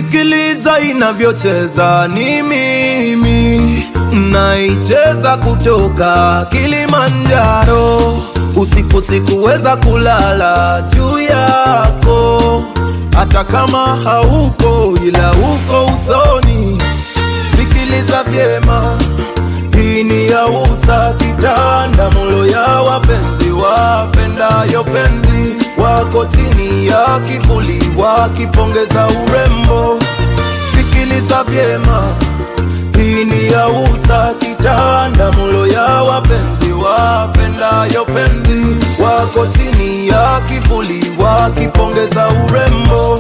Sikiliza inavyocheza, ni mimi naicheza kutoka Kilimanjaro. Usiku sikuweza kulala juu yako, hata kama hauko, ila uko usoni. Sikiliza vyema, hii ni ya usa kitanda, mulo ya wapenzi wapendayo penzi wako chini ya kivuli wakipongeza urembo. Sikiliza vyema, hii ni ya usa kitanda, mulo ya wapenzi wapendayo penzi wako chini ya kivuli wakipongeza urembo.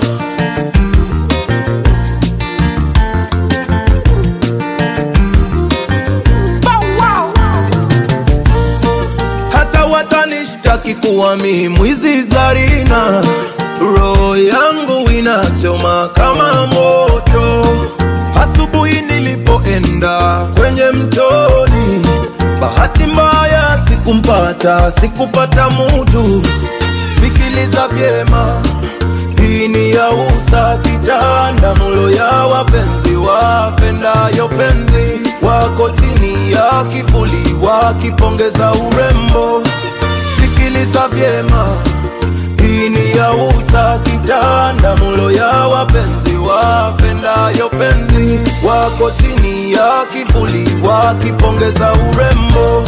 hata watanishtaki kuwa mi mwizi Zarina, roho yangu inachoma kama moto. Asubuhi nilipoenda kwenye mtoni, bahati mbaya sikumpata, sikupata mutu. Sikiliza vyema, hii ni ya usa kitanda, mulo ya wapenzi wapendayo penzi wako chini ya kivuli wakipongeza urembo. Sikiliza vyema, hii ni ya usa kitanda, mulo ya wapenzi wapendayo penzi wako chini ya kivuli wakipongeza urembo.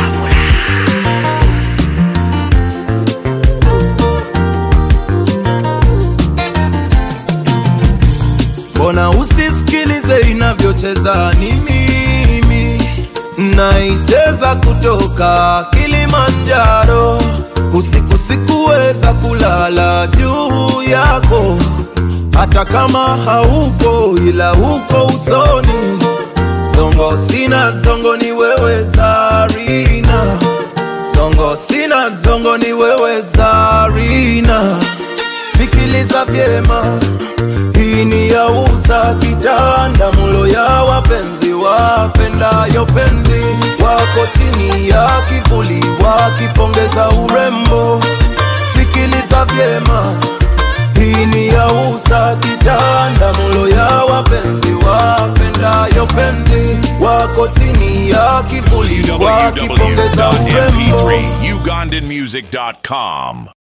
Mbona usisikilize inavyocheza? Ni mimi naicheza kutoka Kilimanjaro. Usiku sikuweza kulala juu yako, hata kama haupo, ila uko usoni. Songo sina zongo, ni wewe Zarina. Songo sina zongo, ni wewe Zarina. Sikiliza vyema, hii ni ya usa kitanda, mulo ya wapenzi wapendayo penzi wako chini ya kivuli wakipongeza urembo. Sikiliza vyema, hii ni ya usa kitanda, mulo ya wapenzi wapendayo penzi wako chini ya kivuli wakipongeza urembo. www.mp3ugandanmusic.com.